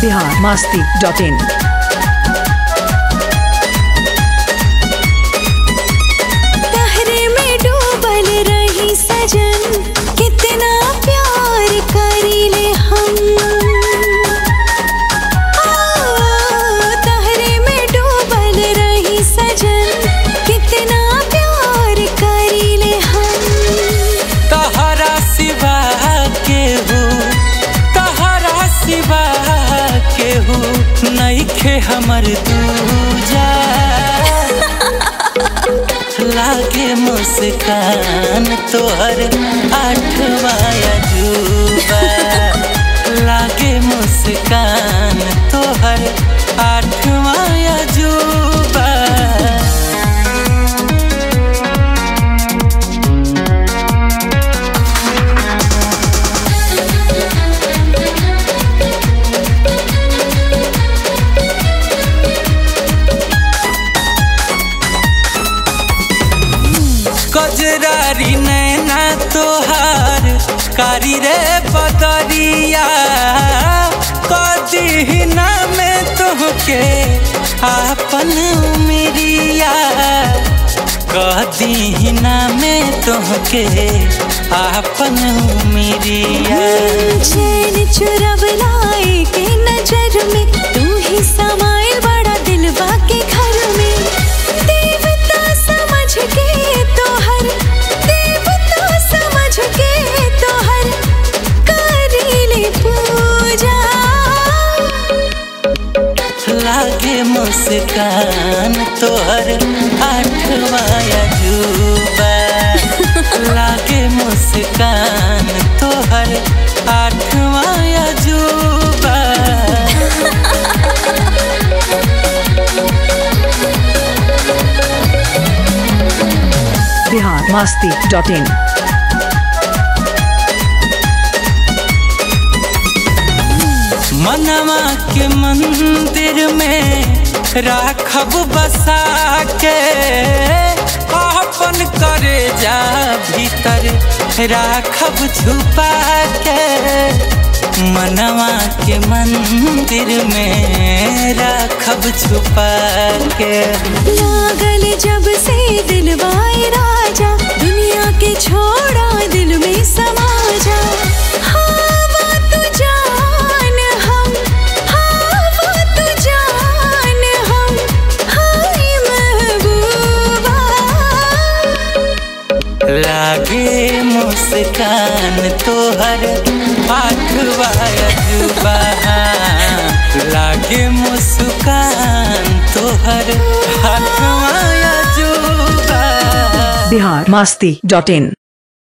Bihar Masti dot in तहरे में डूबल रही सजन कितना प्यार करीले हम आ, तहरे में डूबल रही सजन कितना प्यार करीले हम तहरा सिवा केहू तहरा सिवा केहू नइखे हमर दूजा लागे मुस्कान तोहर आठवा अजूबा लागे मुस्कान तोहर आठवा अजूबा कजरारी नैना तोहार कारी रे बदरिया कदीना में तोहके आपन उमरिया कदीना में तोहके आपन उमरिया चैन चुरब लाई के नजर में तू ही समाइल बड़ा दिलवा के घर में देवता समझ के तोहर देवता समझ के तोहर करीले पूजा लागे मुस्कान तोहर आठवा अजूबा लागे मुस्कान तोहर आठवा अजूबा बिहार मास्ती डॉट इन मनवा के मंदिर में राखब बसा के अपन करे जा भीतर राखब छुपा के मनवा के मंदिर में राखब छुपा के लागल जब से दिलवाए राजा दुनिया के छोड़ा दिल में समा जा हवा तू जान हम हवा तू जान हम हाय महबूबा लागे मुस्कान तोहर आठवा अजूबा लागे मुस्कान तोहर आठवा अजूबा बिहार मास्ती डॉट इन